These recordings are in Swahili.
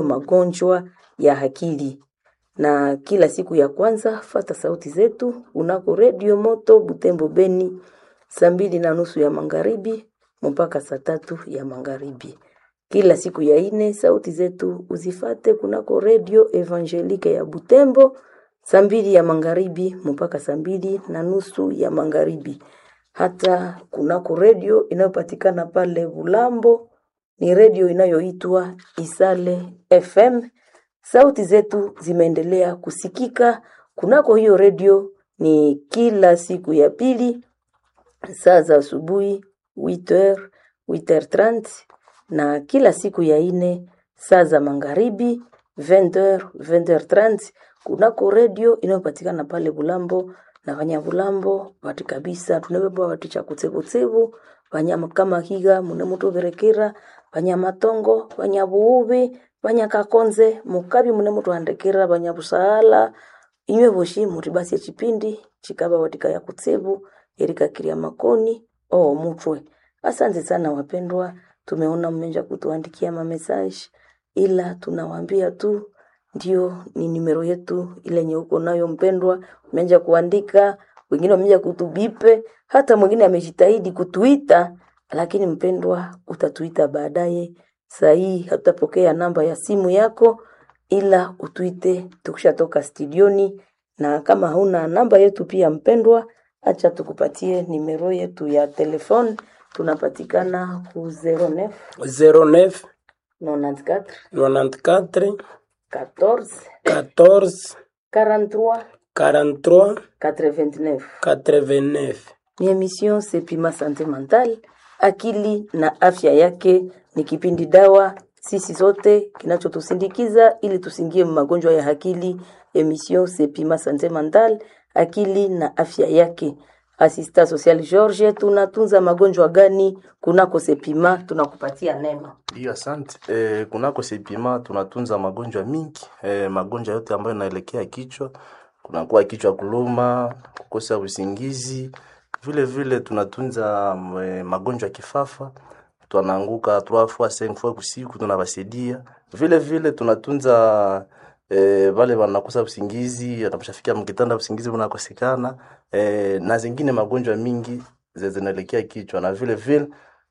magonjwa ya akili. Na kila siku ya kwanza fata sauti zetu unako redio moto Butembo Beni saa mbili na nusu ya magharibi mpaka saa tatu ya magharibi. Kila siku ya ine sauti zetu uzifate kunako redio Evangelike ya Butembo saa mbili ya magharibi mpaka saa mbili na nusu ya magharibi. Hata kunako redio inayopatikana pale Bulambo ni redio inayoitwa Isale FM. Sauti zetu zimeendelea kusikika kunako hiyo redio ni kila siku ya pili saa za asubuhi 8h 8h30 na kila siku ya ine saa za magharibi 20h 20h30 kunako redio inayopatikana pale Bulambo na Vanyabulambo vati kabisa tunabeba vati cha kutsevutsevu vanyama kama higa mune mutu berekera vanyamatongo vanyabuubi vanyakakonze mukabi mune mutu andekera vanyabusaala inywe voshi muri basi echipindi chikaba watika ya kutsevu erikakiria makoni oo mutwe asante sana wapendwa tumeona mmeja kutuandikia mamesaji ila tunawaambia tu ndio ni nimero yetu ile yenye uko nayo mpendwa umeanza kuandika wengine wameanza kutubipe hata mwingine amejitahidi kutuita lakini mpendwa utatuita baadaye saa hii hatutapokea namba ya simu yako ila utuite tukishatoka studioni na kama hauna namba yetu pia mpendwa acha tukupatie nimero yetu ya telefone tunapatikana ku 09 09 94 94 14 14 43 43 89 89 ni emission Sepima Sante Mental, akili na afya yake. Ni kipindi dawa sisi sote kinachotusindikiza ili tusingie magonjwa ya akili. Emission Sepima Sante Mental, akili na afya yake. Asista Social George, tunatunza magonjwa gani kunako Sepima? Tunakupatia neno. Ndiyo, asante. E, kunako Sepima tunatunza magonjwa mingi e, magonjwa yote ambayo inaelekea kichwa, kunakuwa kichwa kuluma, kukosa usingizi. Vile vile tunatunza e, magonjwa ya kifafa, tunaanguka 3 fois 5 fois kusiku, tunawasaidia. Vile vile tunatunza e, wale wanakosa usingizi, anaposhafikia mkitanda usingizi unakosekana e, na zingine magonjwa mingi zi- zinaelekea kichwa, na vile vile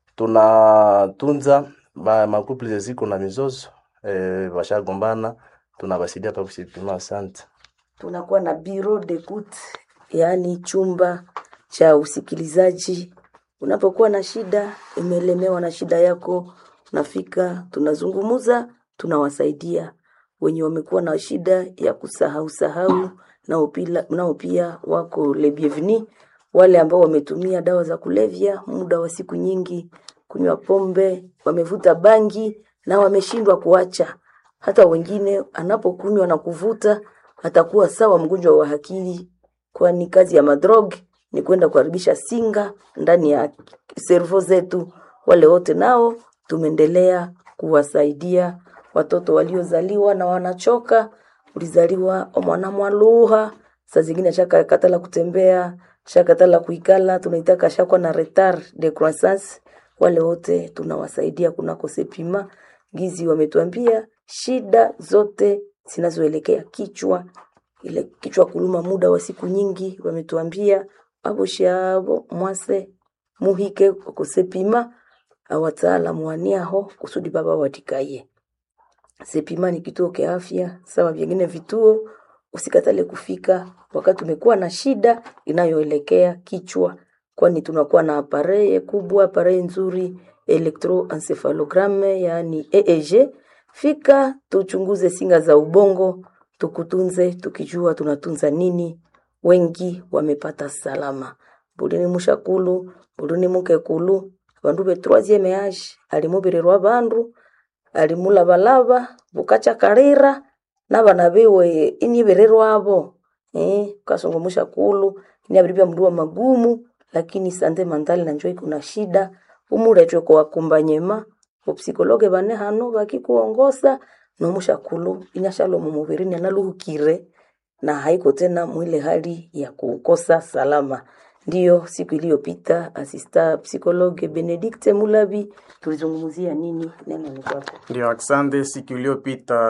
tunatunza ba makuple ziko na mizozo e, washagombana tunawasaidia pa kusipima. Asante. tunakuwa na bureau d'écoute, yaani chumba cha usikilizaji. Unapokuwa na shida, umelemewa na shida yako, unafika, tunazungumuza, tunawasaidia wenye wamekuwa na shida ya kusahau sahau, nao pila- nao pia wako le bienvenu. Wale ambao wametumia dawa za kulevya muda wa siku nyingi, kunywa pombe, wamevuta bangi na wameshindwa kuacha hata wengine anapokunywa na kuvuta atakuwa sawa mgonjwa wa akili, kwani kazi ya madrog ni kwenda kuharibisha singa ndani ya servo zetu. Wale wote nao tumeendelea kuwasaidia watoto waliozaliwa na wanachoka. Ulizaliwa omwana mwaluha, saa zingine shaka katala kutembea, shakatala kuikala, tunaitaka shakwa na retard de croissance. Wale wote tunawasaidia kunako Sepima gizi wametuambia shida zote zinazoelekea kichwa, ile kichwa kuluma muda wa siku nyingi, wametuambia abo shabo mwase muhike kusepima awataalamu waniaho kusudi baba watikaye. Sepima ni kituo kia afya sawa vingine vituo, usikatale kufika wakati umekuwa na shida inayoelekea kichwa, kwani tunakuwa na apareye kubwa, apareye nzuri electroencephalogram, yaani EEG. Fika tuchunguze singa za ubongo, tukutunze tukijua tunatunza nini. Wengi wamepata salama. Bulini mushakulu, bulini mukekulu, bandu be troisieme age alimubirirwa bandu alimulabalaba bukacha kalira nabana biwe inibererwabo eh kasongomusha kulu inabiribya mndu wa magumu lakini sante mandali na njoi kuna shida umuletwe kwa wakumbanyema upsikologe bane hano bakikuongosa nomusha kulu inyashalo mumubirini analuhukire na haiko tena mwile hali ya kukosa salama Ndiyo, siku iliyopita asista psikologe Benedikte Mulabi tulizungumzia nini? Neno ni kwako. Ndio, asante. Siku iliyopita